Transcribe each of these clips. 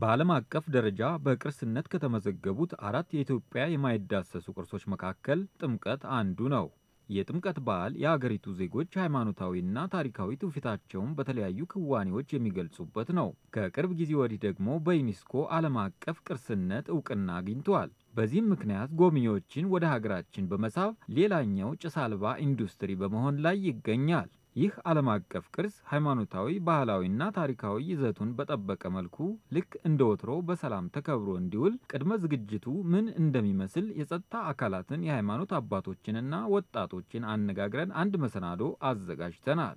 በዓለም አቀፍ ደረጃ በቅርስነት ከተመዘገቡት አራት የኢትዮጵያ የማይዳሰሱ ቅርሶች መካከል ጥምቀት አንዱ ነው። የጥምቀት በዓል የአገሪቱ ዜጎች ሃይማኖታዊና ታሪካዊ ትውፊታቸውን በተለያዩ ክዋኔዎች የሚገልጹበት ነው። ከቅርብ ጊዜ ወዲህ ደግሞ በዩኔስኮ ዓለም አቀፍ ቅርስነት እውቅና አግኝቷል። በዚህም ምክንያት ጎብኚዎችን ወደ ሀገራችን በመሳብ ሌላኛው ጭስ አልባ ኢንዱስትሪ በመሆን ላይ ይገኛል። ይህ ዓለም አቀፍ ቅርስ ሃይማኖታዊ፣ ባህላዊና ታሪካዊ ይዘቱን በጠበቀ መልኩ ልክ እንደ ወትሮ በሰላም ተከብሮ እንዲውል ቅድመ ዝግጅቱ ምን እንደሚመስል የጸጥታ አካላትን፣ የሃይማኖት አባቶችንና ወጣቶችን አነጋግረን አንድ መሰናዶ አዘጋጅተናል።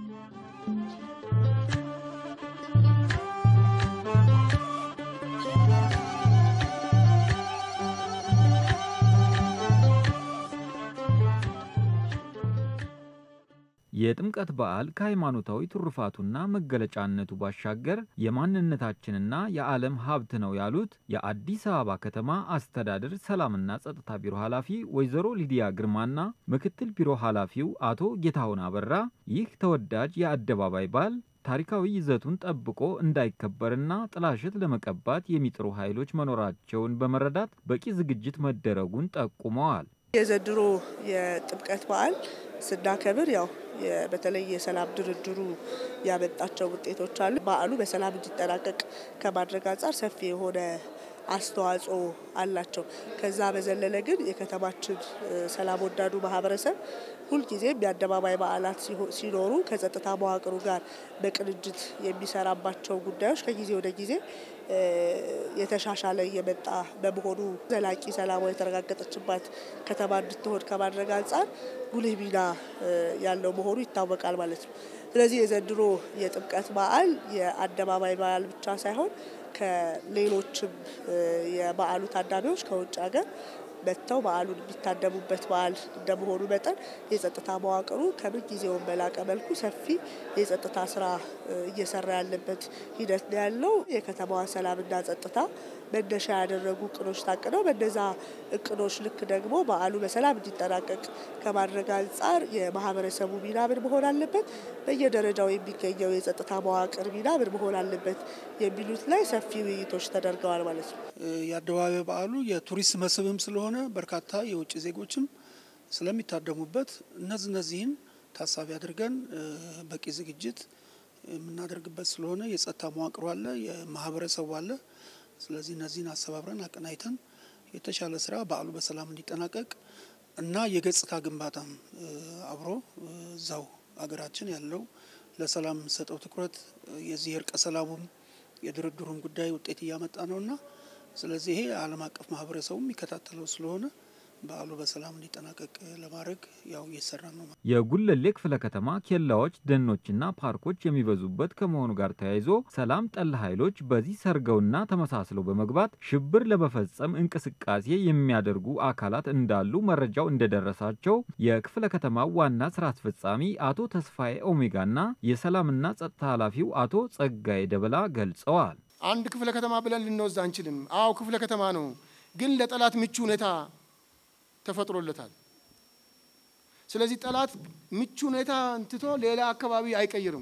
የጥምቀት በዓል ከሃይማኖታዊ ትሩፋቱና መገለጫነቱ ባሻገር የማንነታችንና የዓለም ሀብት ነው ያሉት የአዲስ አበባ ከተማ አስተዳደር ሰላምና ጸጥታ ቢሮ ኃላፊ ወይዘሮ ሊዲያ ግርማና ምክትል ቢሮ ኃላፊው አቶ ጌታሁን አበራ ይህ ተወዳጅ የአደባባይ በዓል ታሪካዊ ይዘቱን ጠብቆ እንዳይከበርና ጥላሸት ለመቀባት የሚጥሩ ኃይሎች መኖራቸውን በመረዳት በቂ ዝግጅት መደረጉን ጠቁመዋል። የዘንድሮ የጥምቀት በዓል ስናከብር ያው በተለይ የሰላም ድርድሩ ያመጣቸው ውጤቶች አሉ። በዓሉ በሰላም እንዲጠናቀቅ ከማድረግ አንጻር ሰፊ የሆነ አስተዋጽኦ አላቸው። ከዛ በዘለለ ግን የከተማችን ሰላም ወዳዱ ማህበረሰብ ሁልጊዜም የአደባባይ በዓላት ሲኖሩ ከጸጥታ መዋቅሩ ጋር በቅንጅት የሚሰራባቸው ጉዳዮች ከጊዜ ወደ ጊዜ የተሻሻለ እየመጣ በመሆኑ ዘላቂ ሰላሟ የተረጋገጠችባት ከተማ እንድትሆን ከማድረግ አንጻር ጉልህ ሚና ያለው መሆኑ ይታወቃል ማለት ነው። ስለዚህ የዘንድሮ የጥምቀት በዓል የአደባባይ በዓል ብቻ ሳይሆን ከሌሎችም የበዓሉ ታዳሚዎች ከውጭ ሀገር መጥተው በዓሉን የሚታደሙበት በዓል እንደመሆኑ መጠን የጸጥታ መዋቅሩ ከምን ጊዜውም በላቀ መልኩ ሰፊ የጸጥታ ስራ እየሰራ ያለበት ሂደት ነው ያለው። የከተማዋ ሰላምና ጸጥታ መነሻ ያደረጉ እቅዶች ታቅደው በነዛ እቅዶች ልክ ደግሞ በዓሉ በሰላም እንዲጠናቀቅ ከማድረግ አንጻር የማህበረሰቡ ሚና ምን መሆን አለበት፣ በየደረጃው የሚገኘው የጸጥታ መዋቅር ሚና ምን መሆን አለበት የሚሉት ላይ ሰፊ ውይይቶች ተደርገዋል ማለት ነው። የአደባባይ በዓሉ የቱሪስት መስህብም ስለሆነ በርካታ የውጭ ዜጎችም ስለሚታደሙበት እነዚህ እነዚህን ታሳቢ አድርገን በቂ ዝግጅት የምናደርግበት ስለሆነ የጸጥታ መዋቅሩ አለ፣ የማህበረሰቡ አለ። ስለዚህ እነዚህን አሰባብረን አቀናይተን የተሻለ ስራ በዓሉ በሰላም እንዲጠናቀቅ እና የገጽታ ግንባታም አብሮ እዛው አገራችን ያለው ለሰላም ሰጠው ትኩረት የዚህ እርቀ ሰላሙም የድርድሩም ጉዳይ ውጤት እያመጣ ነውና ስለዚህ ይሄ ዓለም አቀፍ ማህበረሰቡ የሚከታተለው ስለሆነ በዓሉ በሰላም እንዲጠናቀቅ ለማድረግ ያው እየሰራ ነው። የጉለሌ ክፍለ ከተማ ኬላዎች፣ ደኖችና ፓርኮች የሚበዙበት ከመሆኑ ጋር ተያይዞ ሰላም ጠል ኃይሎች በዚህ ሰርገውና ተመሳስለው በመግባት ሽብር ለመፈጸም እንቅስቃሴ የሚያደርጉ አካላት እንዳሉ መረጃው እንደደረሳቸው የክፍለ ከተማው ዋና ስራ አስፈጻሚ አቶ ተስፋዬ ኦሜጋና የሰላምና ጸጥታ ኃላፊው አቶ ጸጋዬ ደበላ ገልጸዋል። አንድ ክፍለ ከተማ ብለን ልንወስድ አንችልም። አዎ ክፍለ ከተማ ነው፣ ግን ለጠላት ምቹ ሁኔታ ተፈጥሮለታል። ስለዚህ ጠላት ምቹ ሁኔታ እንትቶ ሌላ አካባቢ አይቀይርም።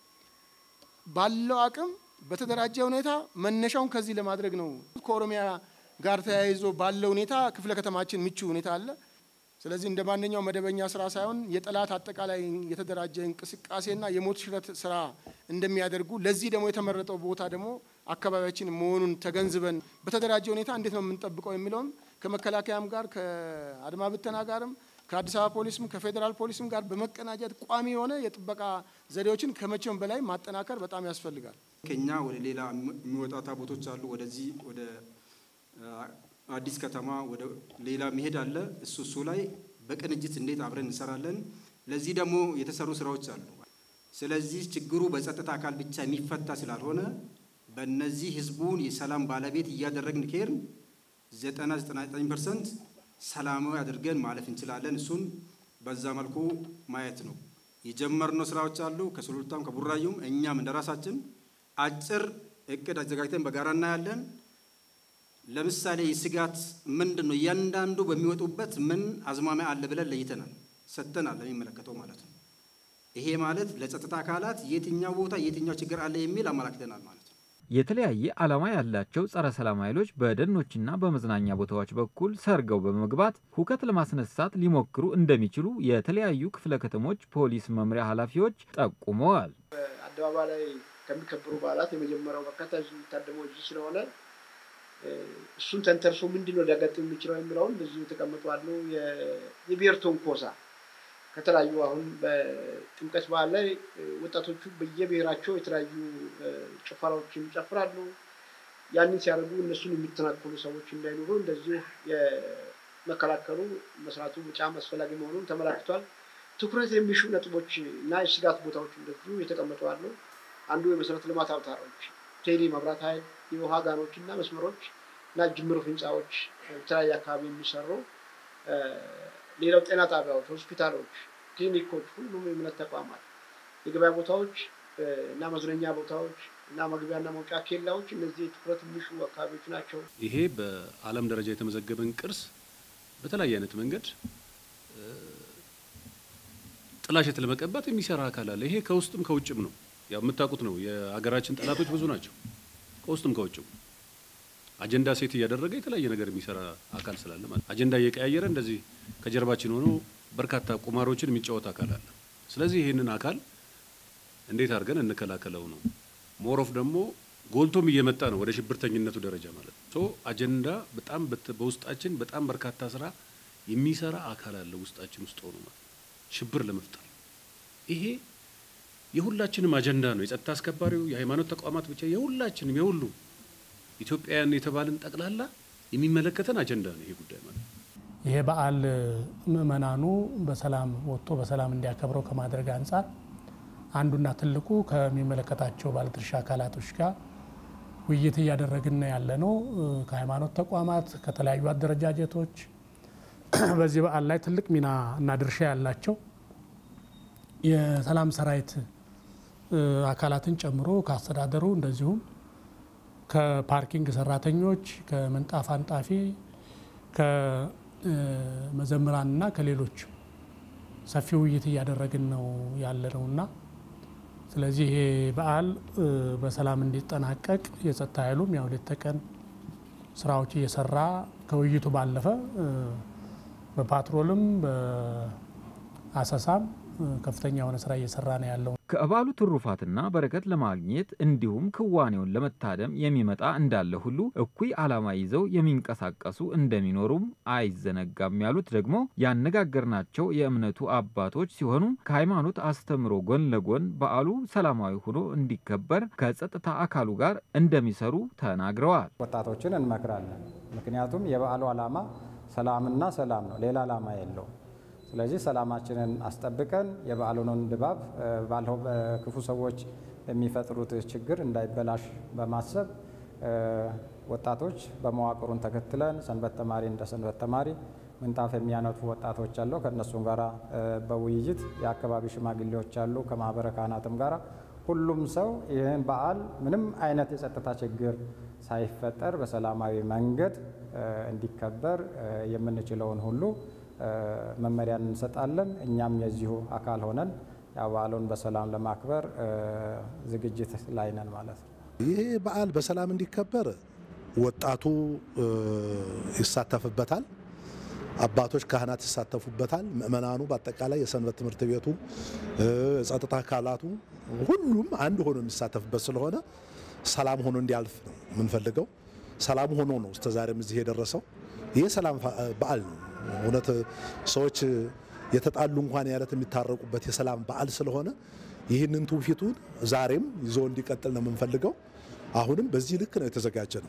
ባለው አቅም በተደራጀ ሁኔታ መነሻውን ከዚህ ለማድረግ ነው። ከኦሮሚያ ጋር ተያይዞ ባለው ሁኔታ ክፍለ ከተማችን ምቹ ሁኔታ አለ። ስለዚህ እንደ ማንኛው መደበኛ ስራ ሳይሆን የጠላት አጠቃላይ የተደራጀ እንቅስቃሴና የሞት ሽረት ስራ እንደሚያደርጉ ለዚህ ደግሞ የተመረጠው ቦታ ደግሞ አካባቢያችን መሆኑን ተገንዝበን በተደራጀ ሁኔታ እንዴት ነው የምንጠብቀው የሚለውን ከመከላከያም ጋር ከአድማ ብተና ጋርም ከአዲስ አበባ ፖሊስም ከፌዴራል ፖሊስም ጋር በመቀናጀት ቋሚ የሆነ የጥበቃ ዘዴዎችን ከመቼውም በላይ ማጠናከር በጣም ያስፈልጋል። ከኛ ወደ ሌላ የሚወጣ ታቦቶች አሉ። ወደዚህ ወደ አዲስ ከተማ ወደ ሌላ መሄድ አለ። እሱ እሱ ላይ በቅንጅት እንዴት አብረን እንሰራለን። ለዚህ ደግሞ የተሰሩ ስራዎች አሉ። ስለዚህ ችግሩ በጸጥታ አካል ብቻ የሚፈታ ስላልሆነ በእነዚህ ህዝቡን የሰላም ባለቤት እያደረግን ከሄድን ዘጠና ዘጠና ዘጠኝ ፐርሰንት ሰላማዊ አድርገን ማለፍ እንችላለን። እሱን በዛ መልኩ ማየት ነው። የጀመርነው ስራዎች አሉ። ከሱሉልታም ከቡራዩም እኛም እንደ ራሳችን አጭር እቅድ አዘጋጅተን በጋራ እናያለን። ለምሳሌ የስጋት ምንድን ነው? እያንዳንዱ በሚወጡበት ምን አዝማሚያ አለ ብለን ለይተናል፣ ሰጥተናል ለሚመለከተው ማለት ነው። ይሄ ማለት ለጸጥታ አካላት የትኛው ቦታ የትኛው ችግር አለ የሚል አመላክተናል ማለት ነው። የተለያየ ዓላማ ያላቸው ጸረ ሰላም ኃይሎች በደኖችና በመዝናኛ ቦታዎች በኩል ሰርገው በመግባት ሁከት ለማስነሳት ሊሞክሩ እንደሚችሉ የተለያዩ ክፍለ ከተሞች ፖሊስ መምሪያ ኃላፊዎች ጠቁመዋል። በአደባባይ ላይ ከሚከበሩ በዓላት የመጀመሪያው በርካታ ህዝብ የሚታደመው እዚህ ስለሆነ እሱን ተንተርሶ ምንድን ነው ሊያጋጥም የሚችለው የሚለውን ብዙ የተቀመጡ አሉ። የብሔር ትንኮሳ ከተለያዩ አሁን በጥምቀት በዓል ላይ ወጣቶቹ በየብሔራቸው የተለያዩ ጭፈራዎችን ይጨፍራሉ። ያንን ሲያደርጉ እነሱን የሚተናኮሉ ሰዎች እንዳይኖሩ እንደዚሁ የመከላከሉ መስራቱ በጣም አስፈላጊ መሆኑን ተመላክቷል። ትኩረት የሚሹ ነጥቦች እና የስጋት ቦታዎች እንደዚሁ የተቀመጡ አሉ። አንዱ የመሰረተ ልማት አውታሮች፣ ቴሌ፣ መብራት ኃይል፣ የውሃ ጋኖች እና መስመሮች እና ጅምር ህንፃዎች በተለያየ አካባቢ የሚሰሩ ሌላው ጤና ጣቢያዎች፣ ሆስፒታሎች፣ ክሊኒኮች፣ ሁሉም የእምነት ተቋማት፣ የገበያ ቦታዎች እና መዝናኛ ቦታዎች እና መግቢያና መውጫ ኬላዎች እነዚህ ትኩረት የሚሹ አካባቢዎች ናቸው። ይሄ በዓለም ደረጃ የተመዘገበን ቅርስ በተለያየ አይነት መንገድ ጥላሸት ለመቀባት የሚሰራ አካል አለ። ይሄ ከውስጥም ከውጭም ነው። ያው የምታውቁት ነው። የሀገራችን ጠላቶች ብዙ ናቸው፣ ከውስጥም ከውጭም አጀንዳ ሴት እያደረገ የተለያየ ነገር የሚሰራ አካል ስላለ ማለት አጀንዳ እየቀያየረ እንደዚህ ከጀርባችን ሆኖ በርካታ ቁማሮችን የሚጫወት አካል አለ። ስለዚህ ይህንን አካል እንዴት አድርገን እንከላከለው ነው። ሞሮፍ ደግሞ ጎልቶም እየመጣ ነው ወደ ሽብርተኝነቱ ደረጃ ማለት ነው። ሶ አጀንዳ በጣም በውስጣችን በጣም በርካታ ስራ የሚሰራ አካል አለ ውስጣችን ውስጥ ሆኖ ማለት ሽብር ለመፍጠር ይሄ የሁላችንም አጀንዳ ነው። የጸጥታ አስከባሪው፣ የሃይማኖት ተቋማት ብቻ የሁላችንም የሁሉ ኢትዮጵያውያን የተባልን ጠቅላላ የሚመለከተን አጀንዳ ነው ይሄ ጉዳይ ማለት ነው። ይሄ በዓል ምእመናኑ በሰላም ወጥቶ በሰላም እንዲያከብረው ከማድረግ አንጻር አንዱና ትልቁ ከሚመለከታቸው ባለድርሻ አካላቶች ጋር ውይይት እያደረግን ያለ ነው። ከሃይማኖት ተቋማት፣ ከተለያዩ አደረጃጀቶች በዚህ በዓል ላይ ትልቅ ሚና እና ድርሻ ያላቸው የሰላም ሰራዊት አካላትን ጨምሮ ከአስተዳደሩ እንደዚሁም ከፓርኪንግ ሰራተኞች፣ ከምንጣፍ አንጣፊ፣ ከመዘምራንና ከሌሎች ሰፊ ውይይት እያደረግን ነው ያለ ነውና ስለዚህ ይሄ በዓል በሰላም እንዲጠናቀቅ የጸጥታ ኃይሉም ያው ሌት ተቀን ስራዎች እየሰራ ከውይይቱ ባለፈ በፓትሮልም በአሰሳም ከፍተኛ የሆነ ስራ እየሰራ ነው ያለው። ከበዓሉ ትሩፋትና በረከት ለማግኘት እንዲሁም ክዋኔውን ለመታደም የሚመጣ እንዳለ ሁሉ እኩይ ዓላማ ይዘው የሚንቀሳቀሱ እንደሚኖሩም አይዘነጋም ያሉት ደግሞ ያነጋገርናቸው የእምነቱ አባቶች ሲሆኑ ከሃይማኖት አስተምሮ ጎን ለጎን በዓሉ ሰላማዊ ሆኖ እንዲከበር ከጸጥታ አካሉ ጋር እንደሚሰሩ ተናግረዋል። ወጣቶችን እንመክራለን። ምክንያቱም የበዓሉ ዓላማ ሰላምና ሰላም ነው፣ ሌላ ዓላማ የለውም። ስለዚህ ሰላማችንን አስጠብቀን የበዓሉንን ድባብ ባለው ክፉ ሰዎች የሚፈጥሩት ችግር እንዳይበላሽ በማሰብ ወጣቶች በመዋቅሩን ተከትለን ሰንበት ተማሪ እንደ ሰንበት ተማሪ ምንጣፍ የሚያነቱ ወጣቶች አለው ከእነሱም ጋራ በውይይት የአካባቢ ሽማግሌዎች አሉ ከማህበረ ካህናትም ጋራ ሁሉም ሰው ይህን በዓል ምንም አይነት የጸጥታ ችግር ሳይፈጠር በሰላማዊ መንገድ እንዲከበር የምንችለውን ሁሉ መመሪያን እንሰጣለን። እኛም የዚሁ አካል ሆነን በዓሉን በሰላም ለማክበር ዝግጅት ላይ ነን ማለት ነው። ይህ በዓል በሰላም እንዲከበር ወጣቱ ይሳተፍበታል፣ አባቶች ካህናት ይሳተፉበታል፣ ምእመናኑ በአጠቃላይ የሰንበት ትምህርት ቤቱ የጸጥታ አካላቱ ሁሉም አንድ ሆኖ የሚሳተፍበት ስለሆነ ሰላም ሆኖ እንዲያልፍ ነው የምንፈልገው። ሰላም ሆኖ ነው እስከዛሬም እዚህ የደረሰው። ይህ ሰላም በዓል ነው። እውነት ሰዎች የተጣሉ እንኳን ያለት የሚታረቁበት የሰላም በዓል ስለሆነ ይህንን ትውፊቱን ዛሬም ይዞ እንዲቀጥል ነው የምንፈልገው። አሁንም በዚህ ልክ ነው የተዘጋጀ ነው።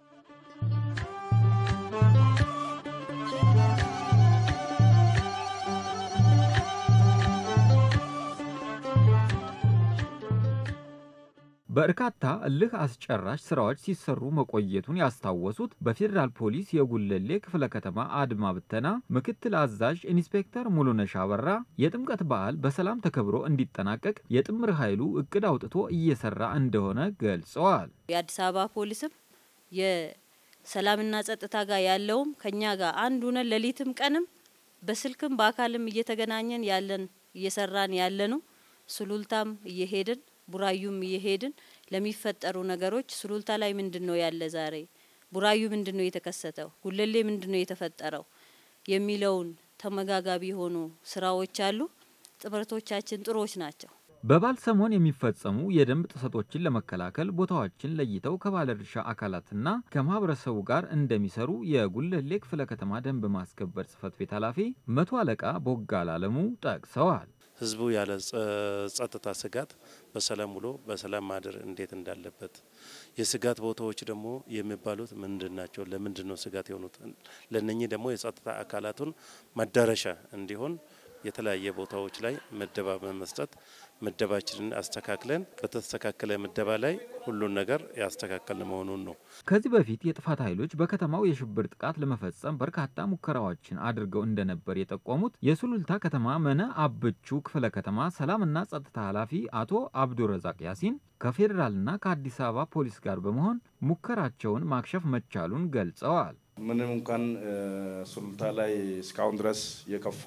በርካታ እልህ አስጨራሽ ስራዎች ሲሰሩ መቆየቱን ያስታወሱት በፌዴራል ፖሊስ የጉለሌ ክፍለ ከተማ አድማ ብተና ምክትል አዛዥ ኢንስፔክተር ሙሉነሽ አበራ የጥምቀት በዓል በሰላም ተከብሮ እንዲጠናቀቅ የጥምር ኃይሉ እቅድ አውጥቶ እየሰራ እንደሆነ ገልጸዋል። የአዲስ አበባ ፖሊስም የሰላምና ጸጥታ ጋር ያለውም ከኛ ጋር አንድ ሆነን ሌሊትም ቀንም በስልክም በአካልም እየተገናኘን ያለን እየሰራን ያለ ነው። ሱሉልታም እየሄድን ቡራዩም እየሄድን ለሚፈጠሩ ነገሮች ሱሉልታ ላይ ምንድን ነው ያለ ዛሬ፣ ቡራዩ ምንድን ነው የተከሰተው፣ ጉለሌ ምንድን ነው የተፈጠረው የሚለውን ተመጋጋቢ የሆኑ ስራዎች አሉ። ጥምረቶቻችን ጥሩዎች ናቸው። በበዓል ሰሞን የሚፈጸሙ የደንብ ጥሰቶችን ለመከላከል ቦታዎችን ለይተው ከባለድርሻ አካላትና ከማህበረሰቡ ጋር እንደሚሰሩ የጉለሌ ክፍለ ከተማ ደንብ ማስከበር ጽህፈት ቤት ኃላፊ መቶ አለቃ ቦጋለ አለሙ ጠቅሰዋል። ህዝቡ ያለ ጸጥታ ስጋት በሰላም ውሎ በሰላም ማደር እንዴት እንዳለበት የስጋት ቦታዎች ደግሞ የሚባሉት ምንድን ናቸው? ለምንድን ነው ስጋት የሆኑት? ለነኚህ ደግሞ የጸጥታ አካላቱን መዳረሻ እንዲሆን የተለያየ ቦታዎች ላይ ምደባ በመስጠት ምደባችንን አስተካክለን በተስተካከለ ምደባ ላይ ሁሉን ነገር ያስተካከልን መሆኑን ነው። ከዚህ በፊት የጥፋት ኃይሎች በከተማው የሽብር ጥቃት ለመፈጸም በርካታ ሙከራዎችን አድርገው እንደነበር የጠቆሙት የሱሉልታ ከተማ መነ አብቹ ክፍለ ከተማ ሰላምና ጸጥታ ኃላፊ አቶ አብዱረዛቅ ያሲን ከፌዴራልና ከአዲስ አበባ ፖሊስ ጋር በመሆን ሙከራቸውን ማክሸፍ መቻሉን ገልጸዋል። ምንም እንኳን ሱሉልታ ላይ እስካሁን ድረስ የከፋ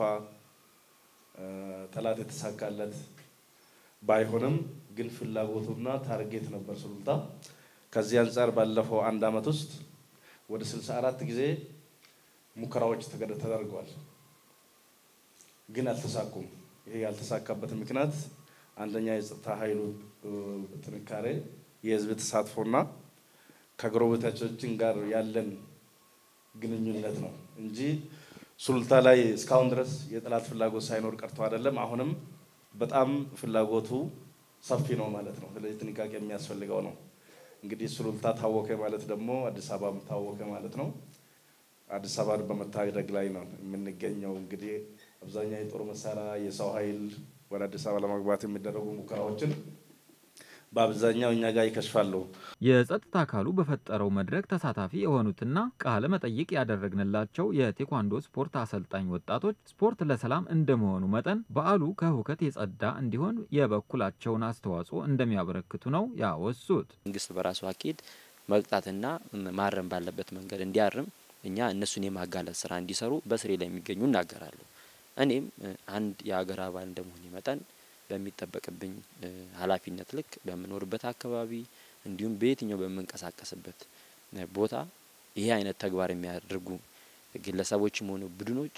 ጠላት የተሳካለት ባይሆንም ግን ፍላጎቱና ታርጌት ነበር ሱሉልታ። ከዚህ አንጻር ባለፈው አንድ አመት ውስጥ ወደ 64 ጊዜ ሙከራዎች ተደርገዋል፣ ግን አልተሳኩም። ይሄ ያልተሳካበት ምክንያት አንደኛ የጸጥታ ኃይሉ ጥንካሬ፣ የህዝብ ተሳትፎና ከጎረቤቶቻችን ጋር ያለን ግንኙነት ነው እንጂ ሱሉልታ ላይ እስካሁን ድረስ የጠላት ፍላጎት ሳይኖር ቀርቶ አይደለም። አሁንም በጣም ፍላጎቱ ሰፊ ነው ማለት ነው። ስለዚህ ጥንቃቄ የሚያስፈልገው ነው። እንግዲህ ሱሉልታ ታወከ ማለት ደግሞ አዲስ አበባም ታወከ ማለት ነው። አዲስ አበባን በመታደግ ላይ ነው የምንገኘው። እንግዲህ አብዛኛው የጦር መሳሪያ፣ የሰው ኃይል ወደ አዲስ አበባ ለመግባት የሚደረጉ ሙከራዎችን በአብዛኛው እኛ ጋር ይከሽፋሉ። የጸጥታ አካሉ በፈጠረው መድረክ ተሳታፊ የሆኑትና ቃለ መጠይቅ ያደረግንላቸው የቴኳንዶ ስፖርት አሰልጣኝ ወጣቶች ስፖርት ለሰላም እንደመሆኑ መጠን በዓሉ ከሁከት የጸዳ እንዲሆን የበኩላቸውን አስተዋጽኦ እንደሚያበረክቱ ነው ያወሱት። መንግስት በራሱ አካሄድ መቅጣትና ማረም ባለበት መንገድ እንዲያርም እኛ እነሱን የማጋለጥ ስራ እንዲሰሩ በስሬ ላይ የሚገኙ እናገራሉ። እኔም አንድ የሀገር አባል እንደመሆን መጠን በሚጠበቅብኝ ኃላፊነት ልክ በምኖርበት አካባቢ እንዲሁም በየትኛው በምንቀሳቀስበት ቦታ ይሄ አይነት ተግባር የሚያደርጉ ግለሰቦችም ሆኑ ቡድኖች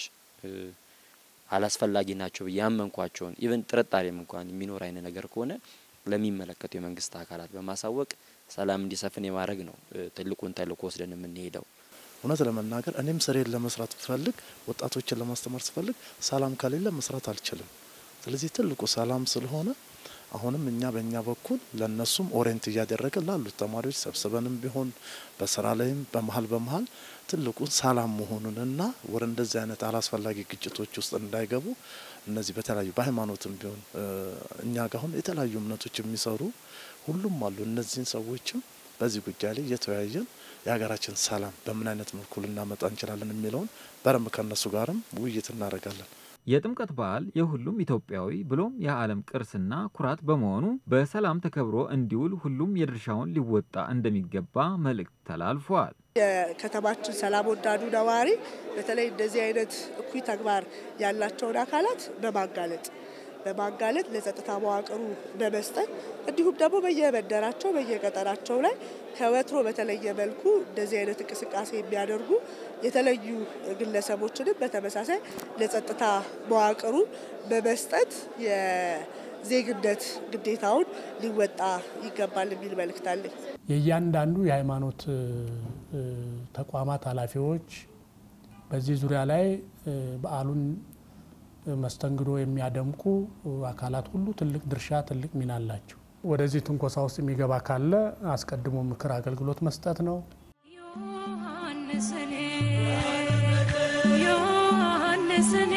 አላስፈላጊ ናቸው ብዬ ያመንኳቸውን ኢቨን ጥርጣሬም እንኳን የሚኖር አይነት ነገር ከሆነ ለሚመለከቱ የመንግስት አካላት በማሳወቅ ሰላም እንዲሰፍን የማድረግ ነው ትልቁን ተልእኮ ወስደን የምንሄደው። እውነት ለመናገር እኔም ስሬን ለመስራት ብፈልግ ወጣቶችን ለማስተማር ስፈልግ ሰላም ከሌለ መስራት አልችልም። ስለዚህ ትልቁ ሰላም ስለሆነ አሁንም እኛ በእኛ በኩል ለእነሱም ኦሬንት እያደረገ ላሉት ተማሪዎች ሰብስበንም ቢሆን በስራ ላይም በመሀል በመሀል ትልቁን ሰላም መሆኑንና ወደ እንደዚህ አይነት አላስፈላጊ ግጭቶች ውስጥ እንዳይገቡ እነዚህ በተለያዩ በሃይማኖትም ቢሆን እኛ ጋር አሁን የተለያዩ እምነቶች የሚሰሩ ሁሉም አሉ። እነዚህን ሰዎችም በዚህ ጉዳይ ላይ እየተወያየን የሀገራችን ሰላም በምን አይነት መልኩ ልናመጣ እንችላለን የሚለውን በደንብ ከእነሱ ጋርም ውይይት እናደርጋለን። የጥምቀት በዓል የሁሉም ኢትዮጵያዊ ብሎም የዓለም ቅርስና ኩራት በመሆኑ በሰላም ተከብሮ እንዲውል ሁሉም የድርሻውን ሊወጣ እንደሚገባ መልእክት ተላልፏል። የከተማችን ሰላም ወዳዱ ነዋሪ በተለይ እንደዚህ አይነት እኩይ ተግባር ያላቸውን አካላት በማጋለጥ በማጋለጥ ለጸጥታ መዋቅሩ በመስጠት እንዲሁም ደግሞ በየመንደራቸው በየቀጠናቸው ላይ ከወትሮ በተለየ መልኩ እንደዚህ አይነት እንቅስቃሴ የሚያደርጉ የተለዩ ግለሰቦችንም በተመሳሳይ ለጸጥታ መዋቅሩ በመስጠት የዜግነት ግዴታውን ሊወጣ ይገባል የሚል መልእክት አለኝ። የእያንዳንዱ የሃይማኖት ተቋማት ኃላፊዎች በዚህ ዙሪያ ላይ በዓሉን መስተንግዶ የሚያደምቁ አካላት ሁሉ ትልቅ ድርሻ ትልቅ ሚና አላቸው። ወደዚህ ትንኮሳ ውስጥ የሚገባ ካለ አስቀድሞ ምክር አገልግሎት መስጠት ነው። ዮሐንስን